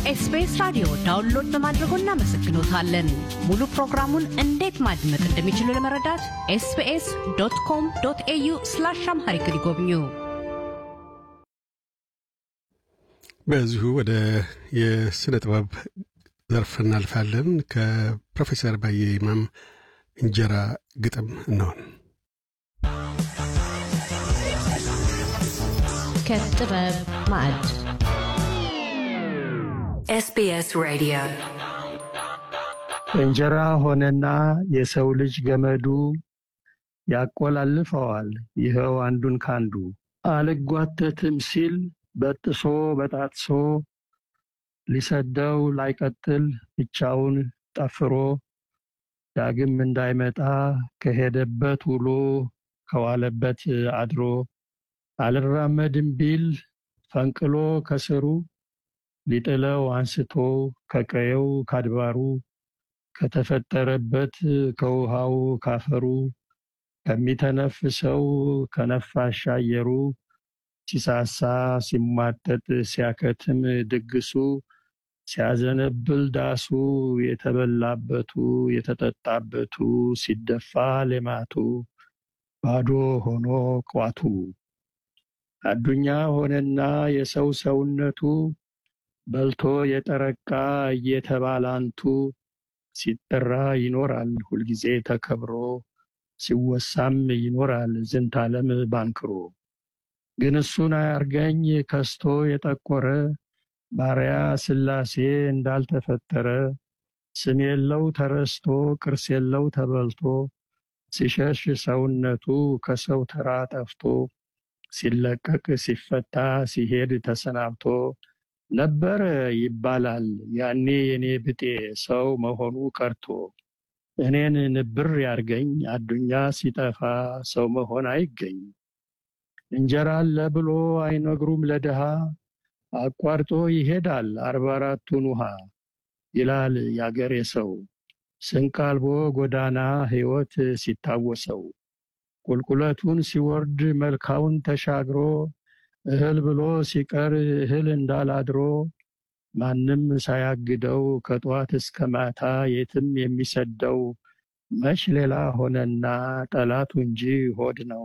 ከኤስቢኤስ ራዲዮ ዳውንሎድ በማድረጎ እናመሰግኖታለን። ሙሉ ፕሮግራሙን እንዴት ማድመጥ እንደሚችሉ ለመረዳት ኤስቢኤስ ዶት ኮም ዶት ኤዩ ስላሽ አምሃሪክ ይጎብኙ። በዚሁ ወደ የስነ ጥበብ ዘርፍ እናልፋለን። ከፕሮፌሰር ባየ ይማም እንጀራ ግጥም እንሆን ከጥበብ ማዕድ SBS Radio. እንጀራ ሆነና የሰው ልጅ ገመዱ ያቆላልፈዋል ይኸው አንዱን ካንዱ አልጓተትም ሲል በጥሶ በጣጥሶ ሊሰደው ላይቀጥል ብቻውን ጠፍሮ ዳግም እንዳይመጣ ከሄደበት ውሎ ከዋለበት አድሮ አልራመድም ቢል ፈንቅሎ ከስሩ ሊጥለው አንስቶ ከቀየው ካድባሩ ከተፈጠረበት ከውሃው ካፈሩ ከሚተነፍሰው ከነፋሻ አየሩ ሲሳሳ ሲሟጠጥ ሲያከትም ድግሱ ሲያዘነብል ዳሱ የተበላበቱ የተጠጣበቱ ሲደፋ ሌማቱ ባዶ ሆኖ ቋቱ አዱኛ ሆነና የሰው ሰውነቱ በልቶ የጠረቃ እየተባላንቱ ሲጠራ ይኖራል ሁልጊዜ ተከብሮ ሲወሳም ይኖራል ዝንታለም ባንክሮ ግን እሱን አያርገኝ ከስቶ የጠቆረ ባሪያ ስላሴ እንዳልተፈጠረ ስም የለው ተረስቶ ቅርስ የለው ተበልቶ ሲሸሽ ሰውነቱ ከሰው ተራ ጠፍቶ ሲለቀቅ ሲፈታ ሲሄድ ተሰናብቶ ነበረ ይባላል ያኔ የኔ ብጤ ሰው መሆኑ ቀርቶ እኔን ንብር ያርገኝ አዱኛ ሲጠፋ ሰው መሆን አይገኝ እንጀራ አለ ብሎ አይነግሩም ለድሃ አቋርጦ ይሄዳል አርባ አራቱን ውሃ ይላል ያገሬ ሰው ስንቅ አልቦ ጎዳና ሕይወት ሲታወሰው ቁልቁለቱን ሲወርድ መልካውን ተሻግሮ እህል ብሎ ሲቀር እህል እንዳላድሮ ማንም ሳያግደው ከጧት እስከ ማታ የትም የሚሰደው መች ሌላ ሆነና ጠላቱ እንጂ ሆድ ነው።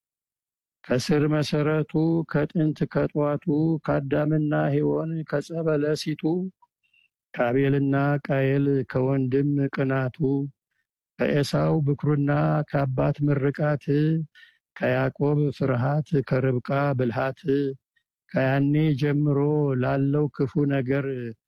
ከስር መሰረቱ ከጥንት ከጧቱ ከአዳምና ሔዋን ከጸበለሲቱ ከአቤልና ቃየል ከወንድም ቅናቱ ከኤሳው ብኩርና ከአባት ምርቃት ከያዕቆብ ፍርሃት ከርብቃ ብልሃት ከያኔ ጀምሮ ላለው ክፉ ነገር